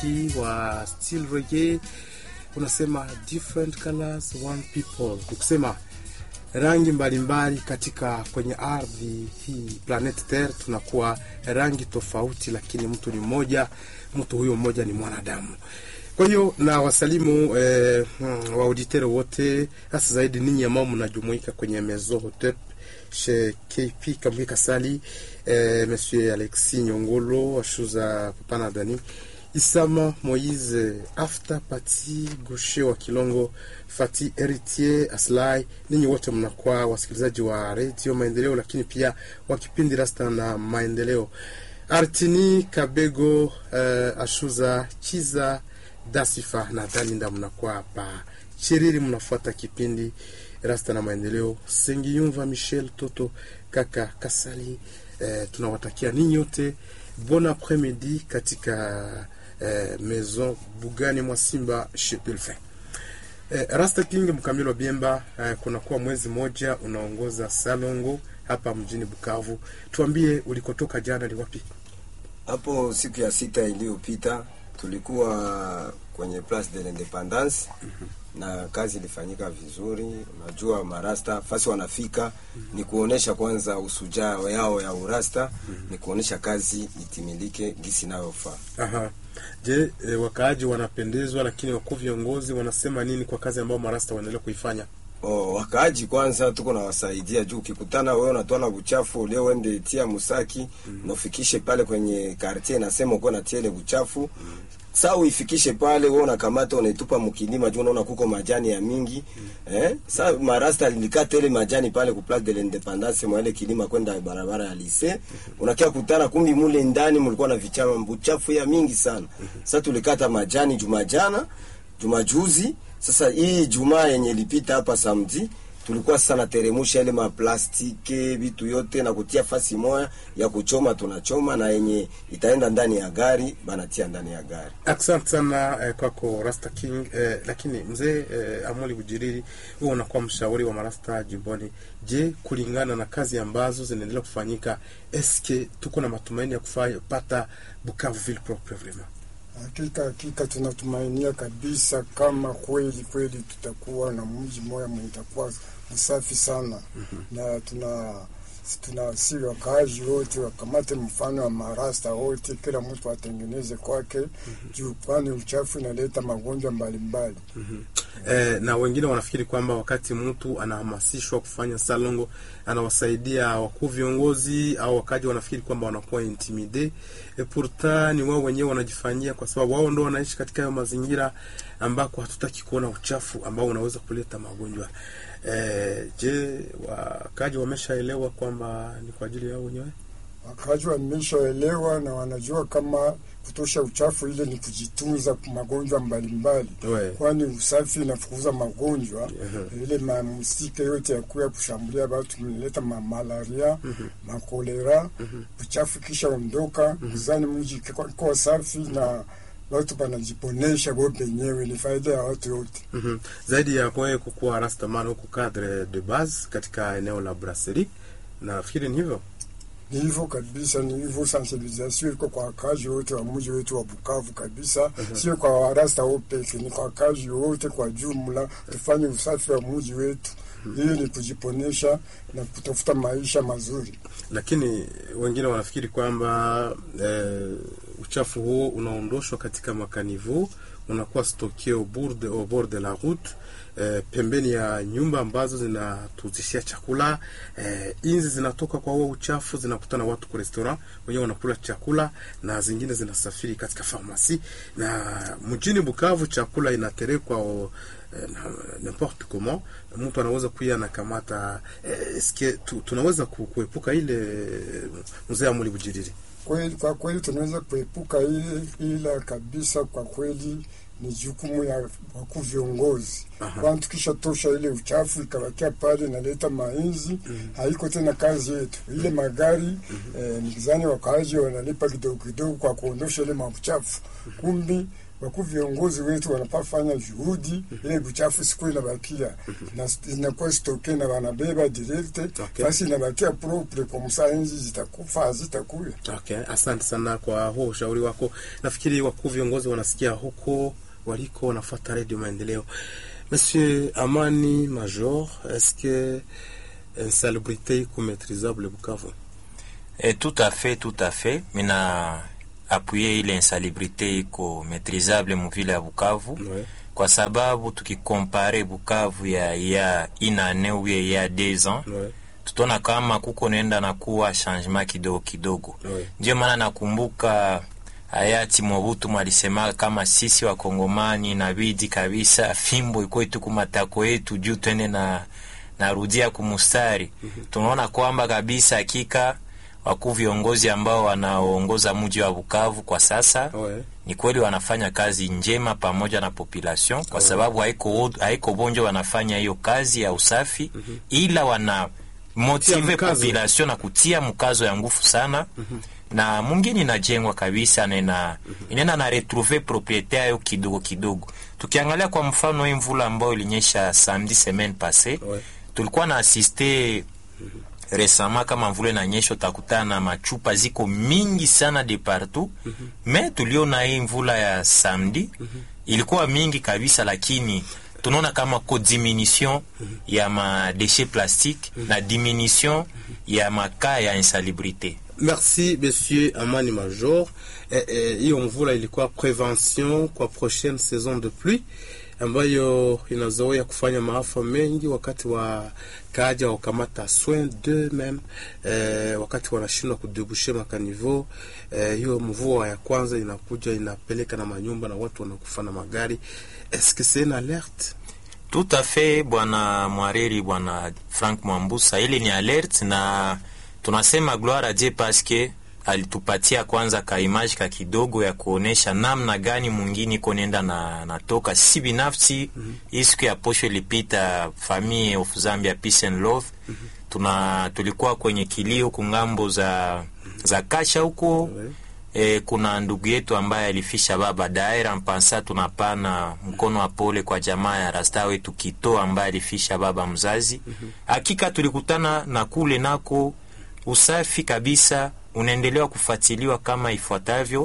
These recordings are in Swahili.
wa still reggae unasema different colors one people, ni kusema rangi mbalimbali katika kwenye ardhi hii planet Terre, tunakuwa rangi tofauti, lakini mtu ni mmoja. Mtu huyo mmoja ni mwanadamu. Kwa hiyo na wasalimu eh, hmm, waauditere wote, hasa zaidi ninyi ambao mnajumuika kwenye mezo hotep chez KP Kambi Kasali, eh, Monsieur Alexis Nyongolo Ashuza Papana Dani Isama Moise Afta Pati Goshe wa Kilongo Fati Heritier Aslai, ninyi wote mnakuwa wasikilizaji wa redio Maendeleo, lakini pia wa kipindi Rasta na Maendeleo. Artini Kabego uh, Ashuza Chiza Dasifa na Dalinda mnakuwa hapa Chiriri, mnafuata kipindi Rasta na Maendeleo. Sengiyumva Michel Toto kaka Kasali, eh, tunawatakia ninyi wote bon après-midi katika eh, maison Bugani mwa Simba chez Delphin. Eh, Rasta King Mkamilo wa Biemba, eh, kunakuwa mwezi moja unaongoza Salongo hapa mjini Bukavu. Tuambie ulikotoka jana ni wapi? Hapo siku ya sita iliyopita tulikuwa kwenye Place de l'Independance na kazi ilifanyika vizuri. Unajua marasta fasi wanafika ni kuonesha kwanza usujaa yao ya urasta, ni kuonesha kazi itimilike gisi inayofaa. Aha. Je, e, wakaaji wanapendezwa, lakini wakuu viongozi wanasema nini kwa kazi ambayo marasta wanaendelea kuifanya? Oh, wakaaji kwanza tuko na wasaidia juu, ukikutana wewe unatwala buchafu leo wende tia musaki mm. nofikishe pale kwenye quartier, nasema uko natia ile buchafu mm. Saa uifikishe pale wewe unakamata unaitupa mkilima juu unaona kuko majani ya mingi mm. eh? Saa marasta lilikata ile majani pale ku Place de l'Independance mwa ile kilima kwenda barabara ya Lycée mm. Unakia kutana kumbi mule ndani mlikuwa na vichama buchafu ya mingi sana mm. Sasa tulikata majani jumajana jumajuzi sasa hii jumaa yenye ilipita hapa samedi tulikuwa sasa nateremusha ile maplastike vitu yote na kutia fasi moya ya kuchoma, tunachoma na yenye itaenda ndani ya gari banatia ndani ya gari. Asante sana eh, kwako Rasta King eh, lakini mzee eh, Amuli Bujiriri, wewe unakuwa mshauri wa marasta jimboni. Je, kulingana na kazi ambazo zinaendelea kufanyika, eske tuko na matumaini ya kupata Bukavu ville propre vraiment? Hakika hakika tunatumainia kabisa kama kweli kweli tutakuwa na mji moya mwenye itakuwa msafi sana mm -hmm. na tuna tuna si wakaaji wote wakamate mfano wa marasta wote, kila mtu atengeneze kwake mm -hmm. juu kwani uchafu inaleta magonjwa mbalimbali mm -hmm. Eh, na wengine wanafikiri kwamba wakati mtu anahamasishwa kufanya salongo anawasaidia wakuu viongozi au wakaji, wanafikiri kwamba wanakuwa intimide e, pourtant ni wao wenyewe wanajifanyia, kwa sababu wao ndo wanaishi katika hayo mazingira ambako hatutaki kuona uchafu ambao unaweza kuleta magonjwa. Eh, je, wakaji wameshaelewa kwamba ni kwa ajili yao wenyewe? Wakaji wameshaelewa na wanajua kama kutosha uchafu ile ni kujitunza magonjwa mbalimbali, kwani usafi inafukuza magonjwa uh -huh. ile mamustike yote yakuya kushambulia watu mleta ma malaria uh -huh. makolera uh -huh. uchafu kisha ondoka uh -huh. zani mji kwa safi na watu wanajiponesha bo benyewe, ni faida ya watu wote. mm -hmm. Zaidi ya kwa kukuwa rastaman huko cadre de base katika eneo la brasserie, nafikiri ni hivyo ni hivyo kabisa, ni hivyo. Sensibilisation iko kwa wakazi wote wa mji wetu wa Bukavu kabisa, uh -huh. sio kwa warasta peke, ni kwa wakazi wote kwa jumla. Tufanye usafi wa mji wetu hiyo ni kujiponesha na kutafuta maisha mazuri, lakini wengine wanafikiri kwamba eh, uchafu huo unaondoshwa katika makanivu unakuwa stoke au bord au bord de la route eh, pembeni ya nyumba ambazo zinatuzishia chakula eh, inzi zinatoka kwa huo uchafu zinakutana watu kwa restaurant wenyewe wanakula chakula na zingine zinasafiri katika farmasi na mjini Bukavu chakula inaterekwa eh, n'importe comment mtu anaweza kuya nakamata eh, eske tu, tunaweza kuepuka ile mzee Amuli Bujiriri kweli kwa kweli tunaweza kuepuka ile ila kabisa. Kwa kweli ni jukumu ya wakuu viongozi, kwani tukisha tosha ile uchafu ikabakia pale naleta mainzi mm -hmm. haiko tena kazi yetu ile magari mm -hmm. eh, nikizani wakaaji wanalipa kidogo kidogo kwa kuondosha ile mauchafu mm -hmm. kumbi wakuu viongozi wetu wanapafanya juhudi ile buchafu siku inabakia na inakuwa stoke na wanabeba direct Okay. basi inabakia propre komsa enzi zitakufa hazitakuya Okay, asante sana kwa huo ushauri wako. Nafikiri wakuu viongozi wanasikia huko waliko, wanafuata redio Maendeleo. Monsieur Amani Major, est-ce que insalubrité iko maîtrisable Bukavu? Et tout à fait, tout à fait. Mina appuyer ile insalubrité iko maîtrisable muvile ya Bukavu Ouais. kwa sababu tukikompare Bukavu ya ya inane uye ya deux ans Ouais. tutaona kama kuko nenda na kuwa changement kidogo kidogo. Ouais. Ndio maana nakumbuka hayati Mobutu alisema kama sisi wakongomani inabidi kabisa fimbo iko tu kumatako yetu juu twende na narudia kumustari. Tunaona kwamba kabisa hakika wakuu viongozi ambao wanaongoza mji wa Bukavu kwa sasa Ouais. ni kweli wanafanya kazi njema pamoja na population kwa sababu haiko haiko bonjo wanafanya hiyo kazi ya usafi ila wana motive mkazo. population na kutia mkazo ya nguvu sana na mwingine inajengwa kabisa na ina inaenda na retrouver propriete yayo kidogo kidogo. Tukiangalia kwa mfano hii mvula ambayo ilinyesha samedi semaine passée Ouais. tulikuwa na asiste resama kama mvula inanyesha utakutana na machupa ziko mingi sana de partout me tuliona hii mvula ya samedi ilikuwa mingi kabisa lakini tunaona kama ko diminution ya madeshe plastique na diminution ya makaa ya insalubrité Merci monsieur Amani Major. Eh, eh, hiyo mvula ilikuwa prevention kwa prochaine saison de pluie ambayo inazoea kufanya maafa mengi wakati wa kaja wakamata soin de meme eh, wakati wanashindwa kudebushe makanivo eh, hiyo mvua ya kwanza inakuja inapeleka na manyumba na watu wanakufa na magari. Est-ce que c'est une alerte? Tout à fait bwana Mwariri, bwana Frank Mwambusa, ile ni alert na tunasema gloire a Dieu paske alitupatia kwanza ka image ka kidogo ya kuonesha namna gani mwingine iko nenda na natoka. Sisi binafsi hii siku ya posho ilipita, famille of Zambia Peace and Love tuna tulikuwa kwenye kilio kungambo za za kasha huko Ouais. E, kuna ndugu yetu ambaye alifisha baba Daira Mpansa. Tunapana mkono wa pole kwa jamaa ya rasta wetu Kito ambaye alifisha baba mzazi. Hakika tulikutana na kule nako usafi kabisa unaendelewa kufuatiliwa kama ifuatavyo,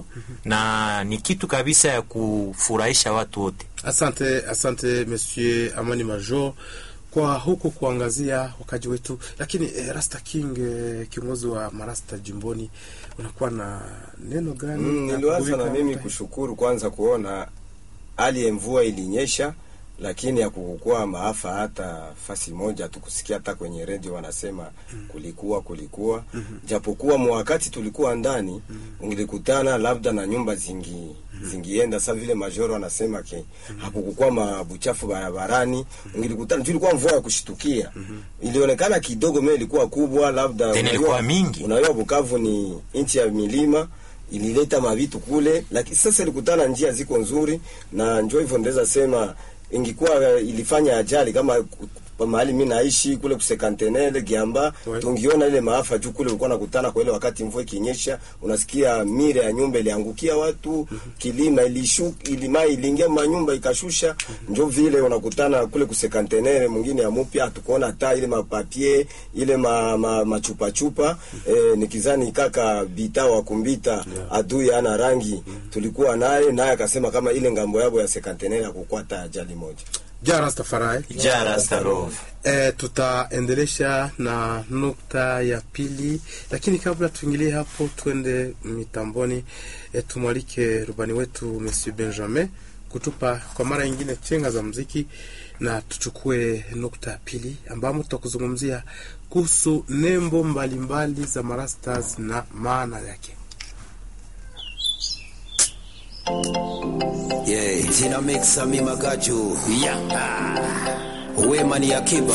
na ni kitu kabisa ya kufurahisha watu wote. Asante, asante Monsieur Amani Major kwa huku kuangazia wakaji wetu. Lakini eh, Rasta King eh, kiongozi wa marasta jimboni, unakuwa na neno gani? Mm, ya niliwaza na kuweka mimi hapa? kushukuru kwanza kuona hali ya mvua ilinyesha, lakini hakukuwa maafa hata fasi moja. Tukusikia hata kwenye redio wanasema kulikuwa kulikuwa, japokuwa mwakati tulikuwa ndani ungelikutana labda na nyumba zingi zingienda sa vile majoro anasema ke hakukukuwa mabuchafu barabarani, ungelikutana juu ilikuwa mvua ya kushitukia. Ilionekana kidogo, mimi ilikuwa kubwa, labda Tena unajua- ilikuwa mingi. Unajua Bukavu ni nchi ya milima ilileta mavitu kule, lakini sasa ilikutana njia ziko nzuri, na njo hivyo ndaweza sema ingikuwa ilifanya ajali kama pa mahali mi naishi kule kusekantenele Giamba Ouais. tungiona ile maafa juu kule ulikuwa nakutana kwa ile wakati mvua ikinyesha, unasikia mire ya nyumba iliangukia watu, kilima ilishu ilima iliingia manyumba ikashusha. Njo vile unakutana kule kusekantenele mwingine ya mupya, hatukuona hata ile mapapie ile ma, ma, machupa chupa eh, nikizani kaka bita wa kumbita adui ana rangi tulikuwa naye naye akasema kama ile ngambo yabo ya sekantenele hakukuwa hata ajali moja. Ja Rastafari. Ja Rastarov. E, tutaendelesha na nukta ya pili, lakini kabla tuingilie hapo, twende mitamboni. E, tumwalike rubani wetu Monsieur Benjamin kutupa kwa mara nyingine chenga za mziki, na tuchukue nukta ya pili ambamo tutakuzungumzia kuhusu nembo mbalimbali za marastas na maana yake. Yeah, jina mixa mi magaju yeah. Wema ni akiba